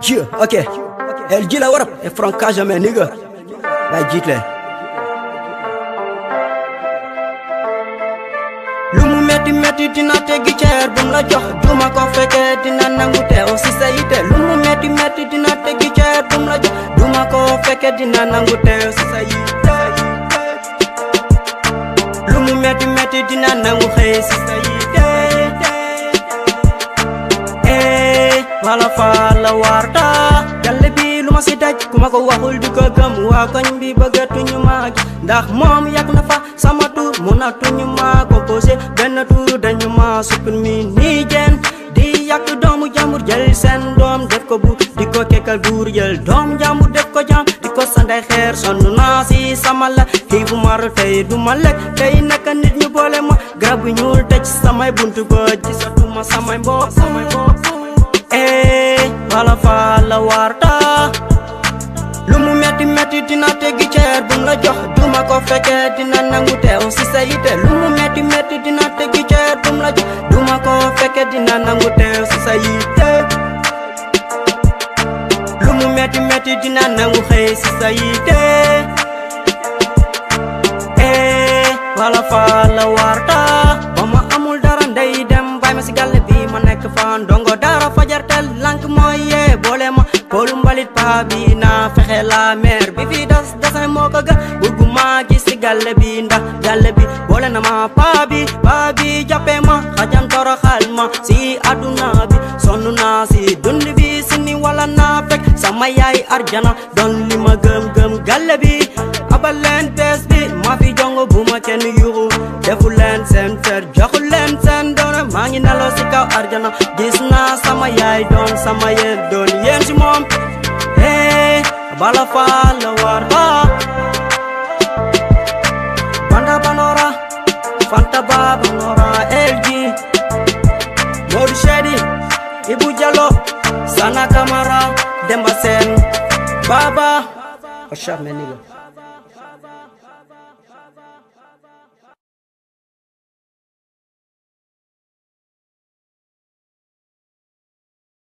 Dieu, ok. El G la warap e Franca jamais nigga. Bay jiitle. lu mu metti metti dina teggi ceer bum la jox duma ko fekkee dina nangu teew si sa yite lu mu metti metti dina teggi ceer bum la jox duma ko fekkee dina nangu teew si sa yite lu mu metti metti dina nangu xëy si sa yite eh wala fa la warta galle bi lu ma si daj ku ma ko waxul di ko gëm waa koñ bi bëggatuñu ma gis ndax moom yàgg na fa sama tur mënatuñu ma composé benn tur dañu ma supprimer nii jeen di yàq doomu jàmbur jël seen doom def ko bu di ko kekkal buur jël doom jàmbur def ko jàmm di ko sanday xeer sonn naa si sama la xiifu mar tey du ma lekk tey naka nit ñu boole ma garab bu ñuul tëj samay buntu ba gisatuma samay mbokk samay mbokk eh wala fa la warta lu mu metti metti dina teggi ceer bum la jox duma ko fekkee dina nangu teew si sa yite lu mu metti metti dina teggi ceer bum la jox duma ko fekkee dina nangu teew si sa yite lu mu metti metti dina nangu xëy si sa yite eh wala fa la warta ba ma amul dara ndey dem bay ma si gàlle bi ma nekk fa ndongo dara fajar tel lank mooy yee boole ma koolu mbalit paa bi naa fexe la mer bi fi das dasin moo ko gën bëgguma gis si gàlle bi ndax gàlle bi boole na ma paa bi paa bi jàppee ma xajam toroxal ma si àdduna bi sonn naa si dund bi si ni wala naa fekk sama yaay arjana doon li ma gëm gëm gàlle bi abal leen bees bi ma fi jongo bu ma kenn yuxu defu leen seen fer joxu leen seen doone maa ngi nelaw si kaw arjana gis naa sama yaay doon sama yéen doon yéen si moom hey bala fa la war ba banda banora fanta ba banora LG Modou Chedi Ibu Diallo Sana Kamara Demba Sen Baba What's up, my nigga?